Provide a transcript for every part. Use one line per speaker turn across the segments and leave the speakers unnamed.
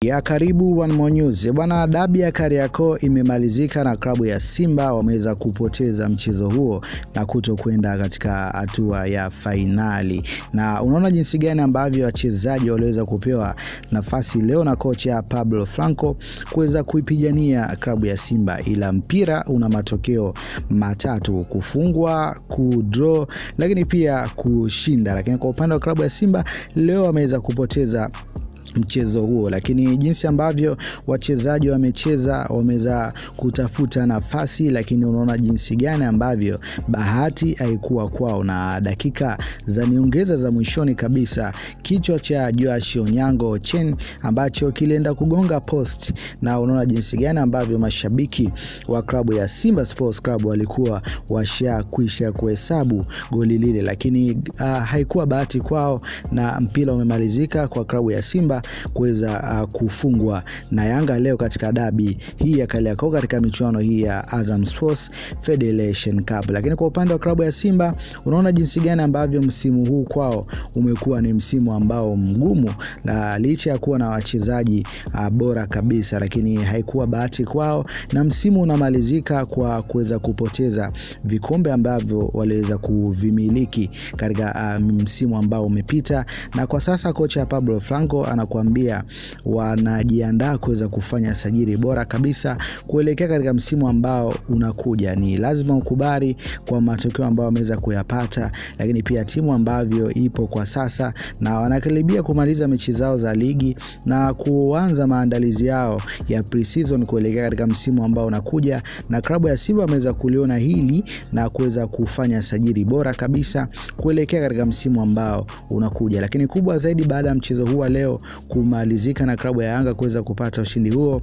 ya karibu One More News. Bwana, dabi ya Kariakoo imemalizika na klabu ya Simba wameweza kupoteza mchezo huo na kuto kwenda katika hatua ya fainali, na unaona jinsi gani ambavyo wachezaji waliweza kupewa nafasi leo na kocha Pablo Franco kuweza kuipigania klabu ya Simba, ila mpira una matokeo matatu: kufungwa, kudraw, lakini pia kushinda. Lakini kwa upande wa klabu ya Simba leo wameweza kupoteza mchezo huo, lakini jinsi ambavyo wachezaji wamecheza wameweza kutafuta nafasi, lakini unaona jinsi gani ambavyo bahati haikuwa kwao, na dakika za niongeza za mwishoni kabisa kichwa cha Joash Onyango Ochen ambacho kilienda kugonga post, na unaona jinsi gani ambavyo mashabiki wa klabu ya Simba Sports Club walikuwa washakwisha kuhesabu goli lile, lakini uh, haikuwa bahati kwao na mpira umemalizika kwa klabu ya Simba kuweza uh, kufungwa na Yanga leo katika dabi hii ya Kariakoo katika michuano hii ya Azam Sports Federation Cup. Lakini kwa upande wa klabu ya Simba unaona jinsi gani ambavyo msimu huu kwao umekuwa ni msimu ambao mgumu, la licha ya kuwa na wachezaji uh, bora kabisa, lakini haikuwa bahati kwao na msimu unamalizika kwa kuweza kupoteza vikombe ambavyo waliweza kuvimiliki katika uh, msimu ambao umepita, na kwa sasa kocha Pablo Franco anakuambia wanajiandaa kuweza kufanya sajili bora kabisa kuelekea katika msimu ambao unakuja. Ni lazima ukubali kwa matokeo ambayo wameweza kuyapata, lakini pia timu ambavyo ipo kwa sasa na wanakaribia kumaliza mechi zao za ligi na kuanza maandalizi yao ya pre-season kuelekea katika msimu ambao unakuja, na klabu ya Simba wameweza kuliona hili na kuweza kufanya sajili bora kabisa kuelekea katika msimu ambao unakuja. Lakini kubwa zaidi baada ya mchezo huu wa leo kumalizika na klabu ya Yanga kuweza kupata ushindi huo,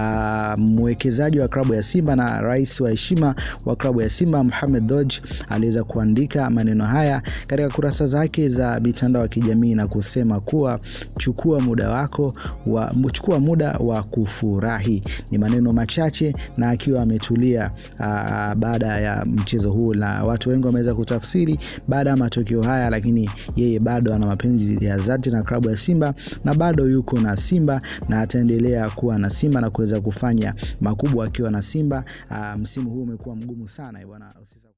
mwekezaji wa klabu ya Simba na rais wa heshima wa klabu ya Simba Mohamed Dodge aliweza kuandika maneno haya katika kurasa zake za mitandao ya kijamii na kusema kuwa chukua muda wako wa, chukua muda wa kufurahi. Ni maneno machache na akiwa ametulia baada ya mchezo huu, na watu wengi wameweza kutafsiri baada ya matokeo haya, lakini yeye bado ana mapenzi ya dhati na klabu ya Simba na bado yuko na Simba na ataendelea kuwa na Simba na kuweza kufanya makubwa akiwa na Simba. Aa, msimu huu umekuwa mgumu sana bwana.